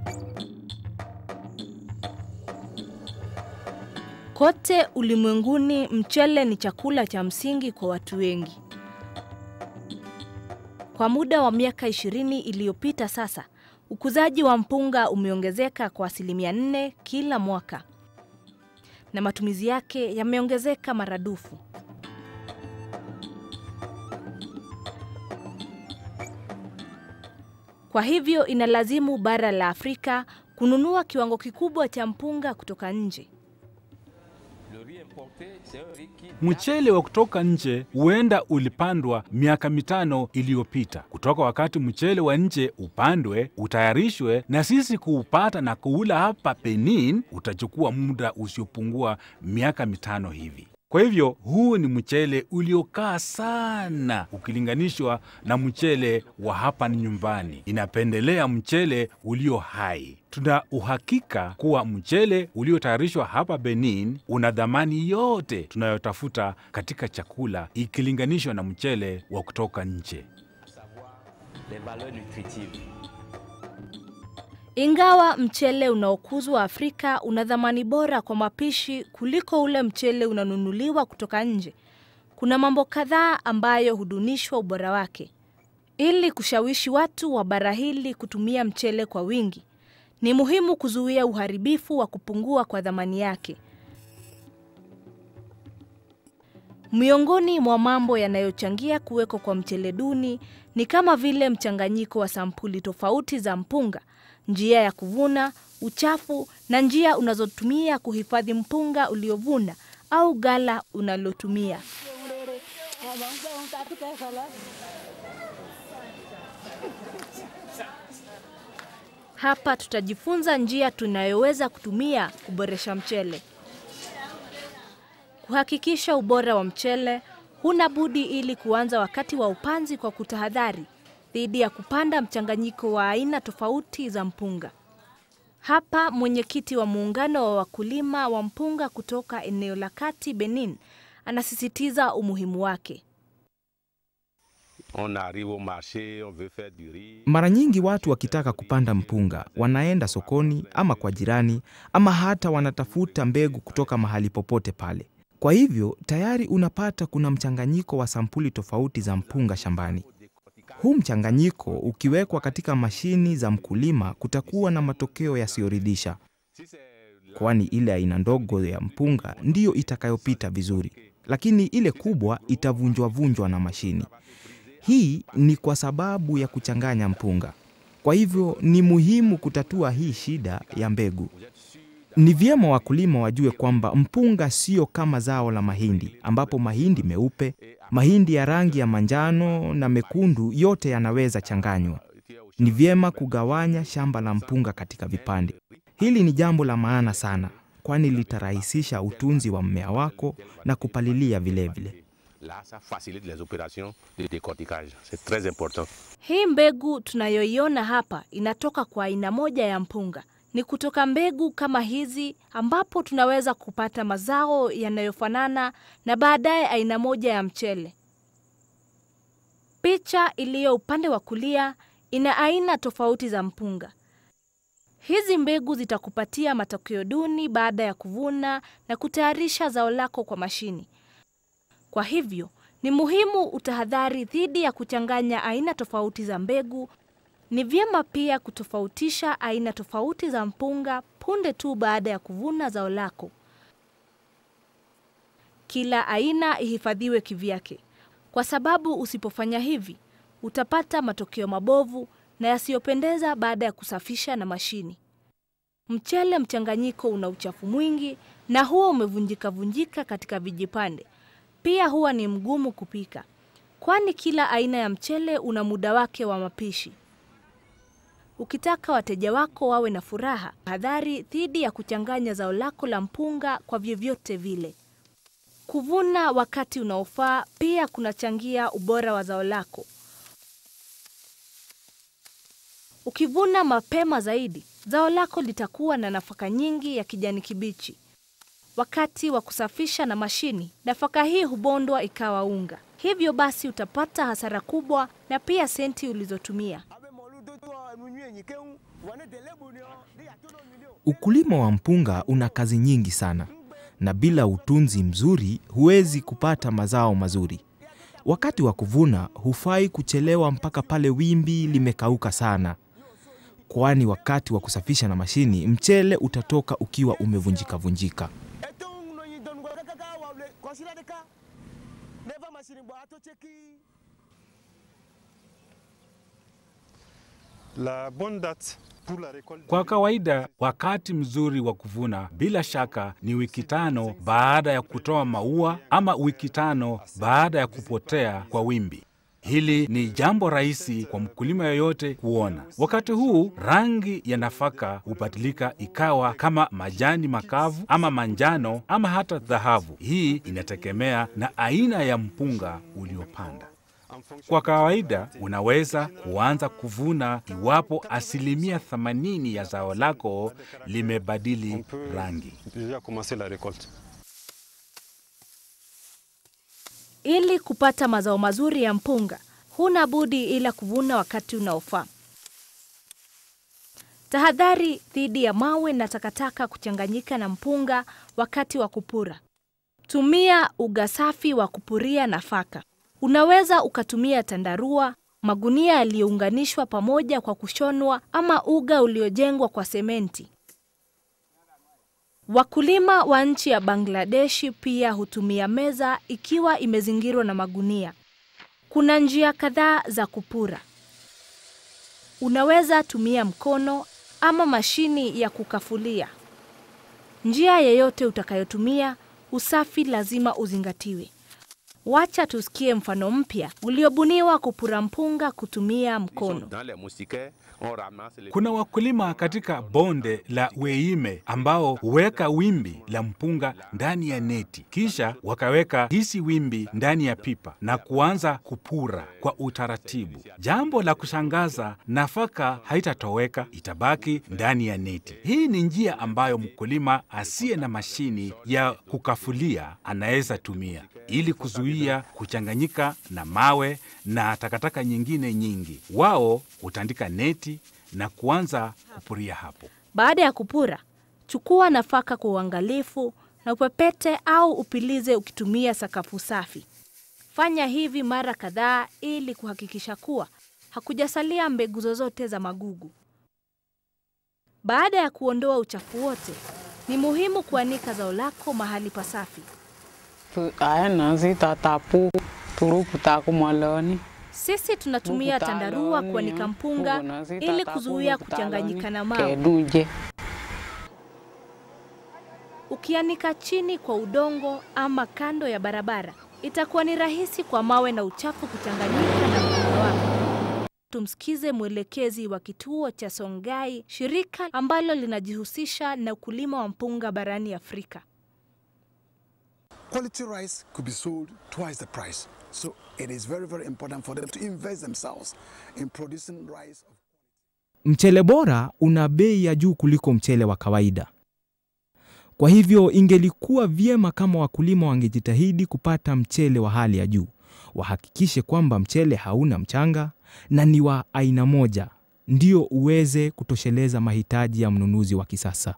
Kote ulimwenguni mchele ni chakula cha msingi kwa watu wengi. Kwa muda wa miaka ishirini iliyopita sasa, ukuzaji wa mpunga umeongezeka kwa asilimia nne kila mwaka na matumizi yake yameongezeka maradufu. Kwa hivyo inalazimu bara la Afrika kununua kiwango kikubwa cha mpunga kutoka nje. Mchele wa kutoka nje huenda ulipandwa miaka mitano iliyopita. Kutoka wakati mchele wa nje upandwe, utayarishwe na sisi kuupata na kuula hapa Benin, utachukua muda usiopungua miaka mitano hivi. Kwa hivyo huu ni mchele uliokaa sana ukilinganishwa na mchele wa hapa nyumbani. Inapendelea mchele ulio hai. Tuna uhakika kuwa mchele uliotayarishwa hapa Benin una dhamani yote tunayotafuta katika chakula ikilinganishwa na mchele wa kutoka nje. Ingawa mchele unaokuzwa Afrika una dhamani bora kwa mapishi kuliko ule mchele unanunuliwa kutoka nje, kuna mambo kadhaa ambayo hudunishwa ubora wake. Ili kushawishi watu wa bara hili kutumia mchele kwa wingi, ni muhimu kuzuia uharibifu wa kupungua kwa dhamani yake. Miongoni mwa mambo yanayochangia kuweko kwa mchele duni ni kama vile mchanganyiko wa sampuli tofauti za mpunga, njia ya kuvuna, uchafu na njia unazotumia kuhifadhi mpunga uliovuna au ghala unalotumia. Hapa tutajifunza njia tunayoweza kutumia kuboresha mchele. Kuhakikisha ubora wa mchele, huna budi ili kuanza wakati wa upanzi kwa kutahadhari dhidi ya kupanda mchanganyiko wa aina tofauti za mpunga. Hapa mwenyekiti wa muungano wa wakulima wa mpunga kutoka eneo la kati Benin anasisitiza umuhimu wake. Mara nyingi watu wakitaka kupanda mpunga wanaenda sokoni ama kwa jirani ama hata wanatafuta mbegu kutoka mahali popote pale. Kwa hivyo tayari unapata kuna mchanganyiko wa sampuli tofauti za mpunga shambani. Huu mchanganyiko ukiwekwa katika mashini za mkulima kutakuwa na matokeo yasiyoridhisha, kwani ile aina ndogo ya mpunga ndiyo itakayopita vizuri, lakini ile kubwa itavunjwa vunjwa na mashini. Hii ni kwa sababu ya kuchanganya mpunga. Kwa hivyo ni muhimu kutatua hii shida ya mbegu. Ni vyema wakulima wajue kwamba mpunga sio kama zao la mahindi, ambapo mahindi meupe, mahindi ya rangi ya manjano na mekundu yote yanaweza changanywa. Ni vyema kugawanya shamba la mpunga katika vipande. Hili ni jambo la maana sana, kwani litarahisisha utunzi wa mmea wako na kupalilia vilevile vile. Hii mbegu tunayoiona hapa inatoka kwa aina moja ya mpunga. Ni kutoka mbegu kama hizi ambapo tunaweza kupata mazao yanayofanana na baadaye aina moja ya mchele. Picha iliyo upande wa kulia ina aina tofauti za mpunga. Hizi mbegu zitakupatia matokeo duni baada ya kuvuna na kutayarisha zao lako kwa mashini. Kwa hivyo, ni muhimu utahadhari dhidi ya kuchanganya aina tofauti za mbegu. Ni vyema pia kutofautisha aina tofauti za mpunga punde tu baada ya kuvuna zao lako. Kila aina ihifadhiwe kivyake, kwa sababu usipofanya hivi utapata matokeo mabovu na yasiyopendeza baada ya kusafisha na mashini. Mchele mchanganyiko una uchafu mwingi na huwa umevunjika vunjika katika vijipande. Pia huwa ni mgumu kupika, kwani kila aina ya mchele una muda wake wa mapishi. Ukitaka wateja wako wawe na furaha, hadhari dhidi ya kuchanganya zao lako la mpunga kwa vyovyote vile. Kuvuna wakati unaofaa pia kunachangia ubora wa zao lako. Ukivuna mapema zaidi, zao lako litakuwa na nafaka nyingi ya kijani kibichi. Wakati wa kusafisha na mashini, nafaka hii hubondwa ikawa unga. Hivyo basi utapata hasara kubwa na pia senti ulizotumia. Ukulima wa mpunga una kazi nyingi sana, na bila utunzi mzuri huwezi kupata mazao mazuri. Wakati wa kuvuna hufai kuchelewa mpaka pale wimbi limekauka sana, kwani wakati wa kusafisha na mashini mchele utatoka ukiwa umevunjika vunjika. La bonne date pour la récolte. Kwa kawaida wakati mzuri wa kuvuna bila shaka ni wiki tano baada ya kutoa maua ama wiki tano baada ya kupotea kwa wimbi. Hili ni jambo rahisi kwa mkulima yoyote kuona. Wakati huu rangi ya nafaka hubadilika ikawa kama majani makavu ama manjano ama hata dhahabu. Hii inategemea na aina ya mpunga uliopanda. Kwa kawaida unaweza kuanza kuvuna iwapo asilimia 80 ya zao lako On limebadili peut rangi. déjà commencer la récolte. Ili kupata mazao mazuri ya mpunga, huna budi ila kuvuna wakati unaofaa. Tahadhari dhidi ya mawe na takataka kuchanganyika na mpunga wakati wa kupura. Tumia uga safi wa kupuria nafaka. Unaweza ukatumia tandarua, magunia yaliyounganishwa pamoja kwa kushonwa ama uga uliojengwa kwa sementi. Wakulima wa nchi ya Bangladeshi pia hutumia meza ikiwa imezingirwa na magunia. Kuna njia kadhaa za kupura. Unaweza tumia mkono ama mashini ya kukafulia. Njia yeyote utakayotumia, usafi lazima uzingatiwe. Wacha tusikie mfano mpya uliobuniwa kupura mpunga kutumia mkono. Dans les moustiquaires, on ramasse les... Kuna wakulima katika bonde la Weime ambao huweka wimbi la mpunga ndani ya neti, kisha wakaweka hisi wimbi ndani ya pipa na kuanza kupura kwa utaratibu. Jambo la kushangaza, nafaka haitatoweka, itabaki ndani ya neti. Hii ni njia ambayo mkulima asiye na mashini ya kukafulia anaweza tumia ili kuzuia kuchanganyika na mawe na takataka nyingine nyingi. Wao hutandika neti na kuanza kupuria hapo. Baada ya kupura, chukua nafaka kwa uangalifu na upepete au upilize ukitumia sakafu safi. Fanya hivi mara kadhaa ili kuhakikisha kuwa hakujasalia mbegu zozote za magugu. Baada ya kuondoa uchafu wote, ni muhimu kuanika zao lako mahali pasafi. Tu- aya nasi tatapu turu putaku moloni Sisi tunatumia tandarua kuanika mpunga ili kuzuia kuchanganyika na mawe. keduje Ukianika chini kwa udongo ama kando ya barabara, itakuwa ni rahisi kwa mawe na uchafu kuchanganyika na mpunga wako. Tumsikize mwelekezi wa kituo cha Songai, shirika ambalo linajihusisha na ukulima wa mpunga barani Afrika. quality rice could be sold twice the price. So it is very, very important for them to invest themselves in producing rice. Mchele bora una bei ya juu kuliko mchele wa kawaida. Kwa hivyo ingelikuwa vyema kama wakulima wangejitahidi kupata mchele wa hali ya juu. Wahakikishe kwamba mchele hauna mchanga na ni wa aina moja, ndio uweze kutosheleza mahitaji ya mnunuzi wa kisasa.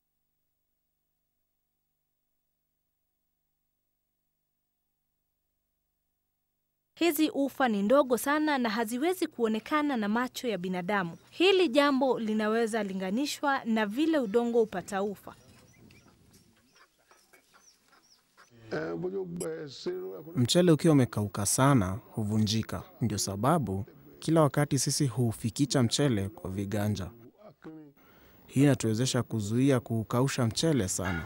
Hizi ufa ni ndogo sana na haziwezi kuonekana na macho ya binadamu. Hili jambo linaweza linganishwa na vile udongo upata ufa. Mchele ukiwa umekauka sana huvunjika. Ndio sababu kila wakati sisi huufikicha mchele kwa viganja. Hii inatuwezesha kuzuia kuukausha mchele sana.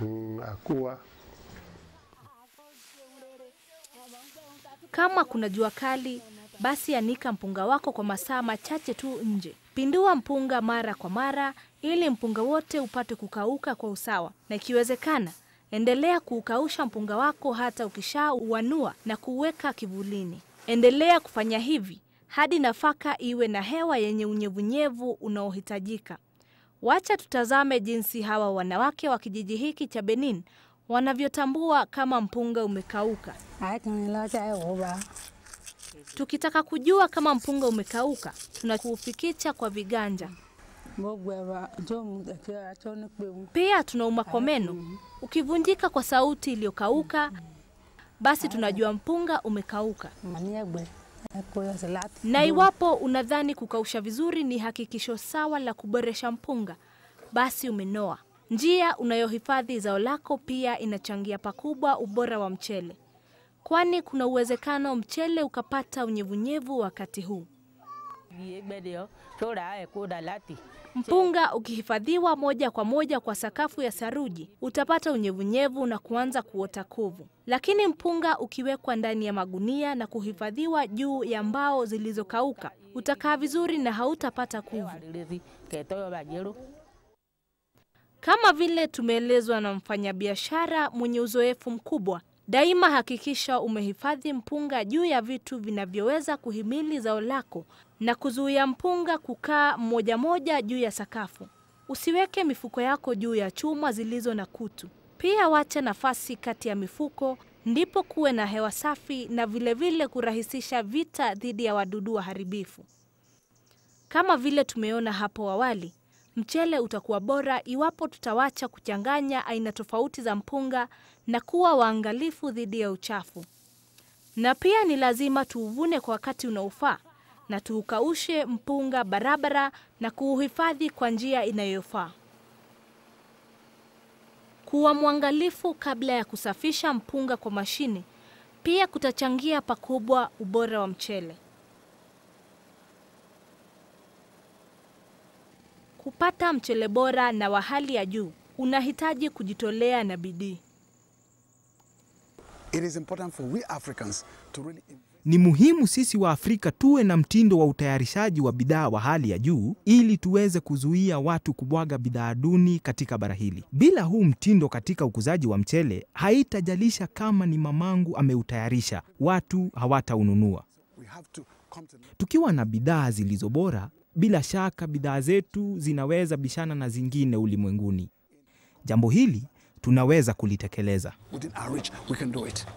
Kama kuna jua kali, basi anika mpunga wako kwa masaa machache tu nje. Pindua mpunga mara kwa mara ili mpunga wote upate kukauka kwa usawa, na ikiwezekana, endelea kuukausha mpunga wako hata ukishauanua na kuuweka kivulini. Endelea kufanya hivi hadi nafaka iwe na hewa yenye unyevunyevu unaohitajika. Wacha tutazame jinsi hawa wanawake wa kijiji hiki cha Benin wanavyotambua kama mpunga umekauka. Tukitaka kujua kama mpunga umekauka, tunakuufikicha kwa viganja. Pia tunauma kwa meno. Ukivunjika kwa sauti iliyokauka, basi tunajua mpunga umekauka. Na iwapo unadhani kukausha vizuri ni hakikisho sawa la kuboresha mpunga, basi umenoa. Njia unayohifadhi zao lako pia inachangia pakubwa ubora wa mchele, kwani kuna uwezekano mchele ukapata unyevunyevu wakati huu. Mpunga ukihifadhiwa moja kwa moja kwa sakafu ya saruji utapata unyevunyevu na kuanza kuota kovu, lakini mpunga ukiwekwa ndani ya magunia na kuhifadhiwa juu ya mbao zilizokauka utakaa vizuri na hautapata kuvu. Kama vile tumeelezwa na mfanyabiashara mwenye uzoefu mkubwa, daima hakikisha umehifadhi mpunga juu ya vitu vinavyoweza kuhimili zao lako na kuzuia mpunga kukaa moja moja juu ya sakafu. Usiweke mifuko yako juu ya chuma zilizo na kutu. Pia wacha nafasi kati ya mifuko, ndipo kuwe na hewa safi na vilevile vile kurahisisha vita dhidi ya wadudu waharibifu. Kama vile tumeona hapo awali, mchele utakuwa bora iwapo tutawacha kuchanganya aina tofauti za mpunga na kuwa waangalifu dhidi ya uchafu. Na pia ni lazima tuuvune kwa wakati unaofaa na tuukaushe mpunga barabara na kuuhifadhi kwa njia inayofaa. Kuwa mwangalifu kabla ya kusafisha mpunga kwa mashine pia kutachangia pakubwa ubora wa mchele. Kupata mchele bora na wa hali ya juu unahitaji kujitolea na bidii. It is important for we Africans to really Ni muhimu sisi wa Afrika tuwe na mtindo wa utayarishaji wa bidhaa wa hali ya juu ili tuweze kuzuia watu kubwaga bidhaa duni katika bara hili. Bila huu mtindo katika ukuzaji wa mchele, haitajalisha kama ni mamangu ameutayarisha, watu hawataununua. we have to come to Tukiwa na bidhaa zilizo bora, bila shaka bidhaa zetu zinaweza bishana na zingine ulimwenguni. Jambo hili tunaweza kulitekeleza. within our reach, we can do it.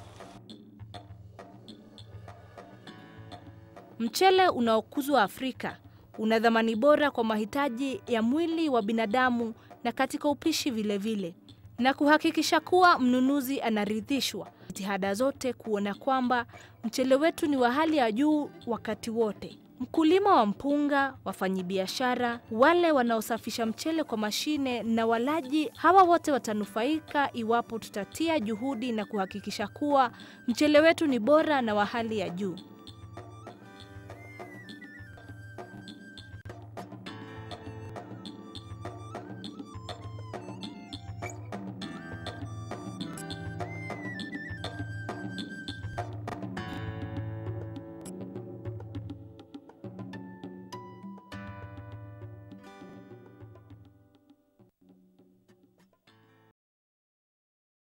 Mchele unaokuzwa Afrika una dhamani bora kwa mahitaji ya mwili wa binadamu na katika upishi vilevile vile, na kuhakikisha kuwa mnunuzi anaridhishwa. Jitihada zote kuona kwamba mchele wetu ni wa hali ya juu wakati wote. Mkulima wa mpunga, wafanyibiashara, wale wanaosafisha mchele kwa mashine na walaji, hawa wote watanufaika iwapo tutatia juhudi na kuhakikisha kuwa mchele wetu ni bora na wa hali ya juu.